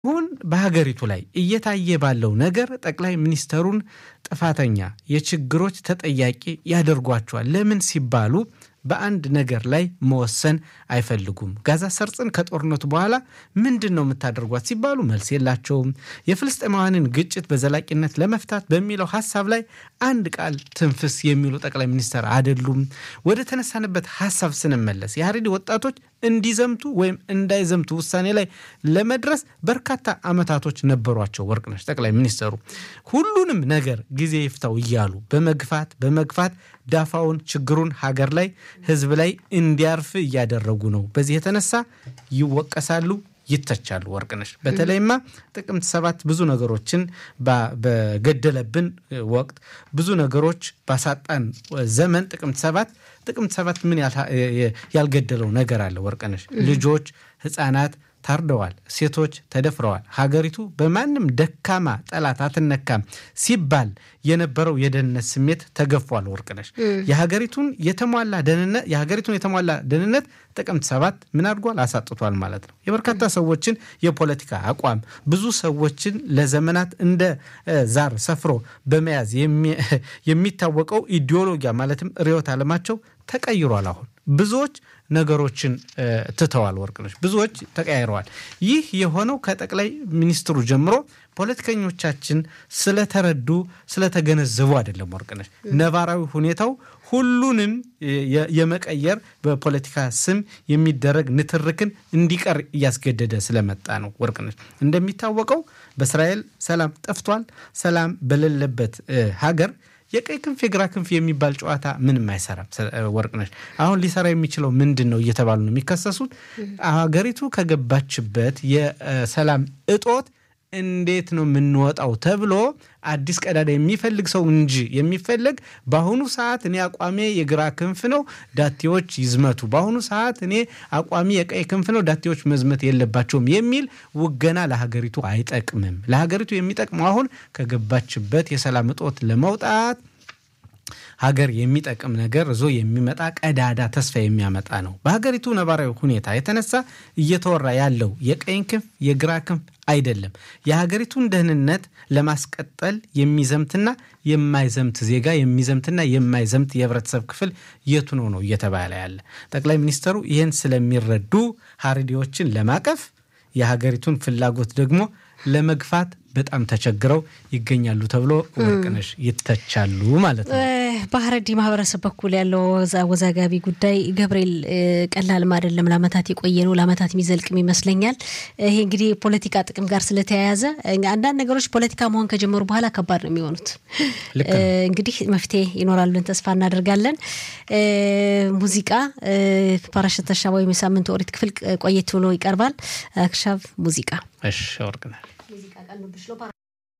አሁን በሀገሪቱ ላይ እየታየ ባለው ነገር ጠቅላይ ሚኒስተሩን ጥፋተኛ፣ የችግሮች ተጠያቂ ያደርጓቸዋል። ለምን ሲባሉ በአንድ ነገር ላይ መወሰን አይፈልጉም። ጋዛ ሰርጽን ከጦርነቱ በኋላ ምንድን ነው የምታደርጓት ሲባሉ መልስ የላቸውም። የፍልስጤማውያንን ግጭት በዘላቂነት ለመፍታት በሚለው ሀሳብ ላይ አንድ ቃል ትንፍስ የሚሉ ጠቅላይ ሚኒስተር አይደሉም። ወደ ተነሳንበት ሀሳብ ስንመለስ የሀሬዲ ወጣቶች እንዲዘምቱ ወይም እንዳይዘምቱ ውሳኔ ላይ ለመድረስ በርካታ ዓመታቶች ነበሯቸው። ወርቅነሽ ጠቅላይ ሚኒስተሩ ሁሉንም ነገር ጊዜ ይፍታው እያሉ በመግፋት በመግፋት ዳፋውን ችግሩን ሀገር ላይ ሕዝብ ላይ እንዲያርፍ እያደረጉ ነው። በዚህ የተነሳ ይወቀሳሉ፣ ይተቻሉ። ወርቅነሽ በተለይማ ጥቅምት ሰባት ብዙ ነገሮችን በገደለብን ወቅት ብዙ ነገሮች ባሳጣን ዘመን ጥቅምት ሰባት ጥቅምት ሰባት ምን ያልገደለው ነገር አለ? ወርቅነሽ ልጆች፣ ህፃናት ታርደዋል። ሴቶች ተደፍረዋል። ሀገሪቱ በማንም ደካማ ጠላት አትነካም ሲባል የነበረው የደህንነት ስሜት ተገፏል። ወርቅነሽ የሀገሪቱን የተሟላ ደህንነት የሀገሪቱን የተሟላ ደህንነት ጥቅምት ሰባት ምን አድርጓል? አሳጥቷል ማለት ነው። የበርካታ ሰዎችን የፖለቲካ አቋም ብዙ ሰዎችን ለዘመናት እንደ ዛር ሰፍሮ በመያዝ የሚታወቀው ኢዲዮሎጊያ ማለትም ርዕዮተ ዓለማቸው ተቀይሯል። አሁን ብዙዎች ነገሮችን ትተዋል። ወርቅነሽ ብዙዎች ተቀያይረዋል። ይህ የሆነው ከጠቅላይ ሚኒስትሩ ጀምሮ ፖለቲከኞቻችን ስለተረዱ ስለተገነዘቡ አይደለም። ወርቅነሽ ነባራዊ ሁኔታው ሁሉንም የመቀየር በፖለቲካ ስም የሚደረግ ንትርክን እንዲቀር እያስገደደ ስለመጣ ነው። ወርቅነሽ እንደሚታወቀው በእስራኤል ሰላም ጠፍቷል። ሰላም በሌለበት ሀገር የቀይ ክንፍ የግራ ክንፍ የሚባል ጨዋታ ምንም አይሰራም። ወርቅነሽ አሁን ሊሰራ የሚችለው ምንድን ነው እየተባሉ ነው የሚከሰሱት። ሀገሪቱ ከገባችበት የሰላም እጦት እንዴት ነው የምንወጣው ተብሎ አዲስ ቀዳዳ የሚፈልግ ሰው እንጂ የሚፈለግ በአሁኑ ሰዓት እኔ አቋሜ የግራ ክንፍ ነው፣ ዳቴዎች ይዝመቱ፣ በአሁኑ ሰዓት እኔ አቋሚ የቀይ ክንፍ ነው፣ ዳቴዎች መዝመት የለባቸውም የሚል ውገና ለሀገሪቱ አይጠቅምም። ለሀገሪቱ የሚጠቅመው አሁን ከገባችበት የሰላም እጦት ለመውጣት ሀገር የሚጠቅም ነገር እዞ የሚመጣ ቀዳዳ ተስፋ የሚያመጣ ነው። በሀገሪቱ ነባራዊ ሁኔታ የተነሳ እየተወራ ያለው የቀኝ ክንፍ የግራ ክንፍ አይደለም። የሀገሪቱን ደህንነት ለማስቀጠል የሚዘምትና የማይዘምት ዜጋ የሚዘምትና የማይዘምት የህብረተሰብ ክፍል የቱ ነው ነው እየተባለ ያለ። ጠቅላይ ሚኒስትሩ ይህን ስለሚረዱ ሀሬዲዎችን ለማቀፍ የሀገሪቱን ፍላጎት ደግሞ ለመግፋት በጣም ተቸግረው ይገኛሉ ተብሎ ወርቅነሽ ይተቻሉ ማለት ነው። በሀረሪ ማህበረሰብ በኩል ያለው አወዛጋቢ ጉዳይ ገብርኤል ቀላልም አይደለም። ለአመታት የቆየ ነው። ለአመታት የሚዘልቅም ይመስለኛል። ይሄ እንግዲህ ፖለቲካ ጥቅም ጋር ስለተያያዘ አንዳንድ ነገሮች ፖለቲካ መሆን ከጀመሩ በኋላ ከባድ ነው የሚሆኑት። እንግዲህ መፍትሄ ይኖራል ብለን ተስፋ እናደርጋለን። ሙዚቃ ፓራሸት ተሻባ ወይም የሳምንቱ ኦሪት ክፍል ቆየት ብሎ ይቀርባል። አክሻቭ ሙዚቃ እሺ ወርቅነሽ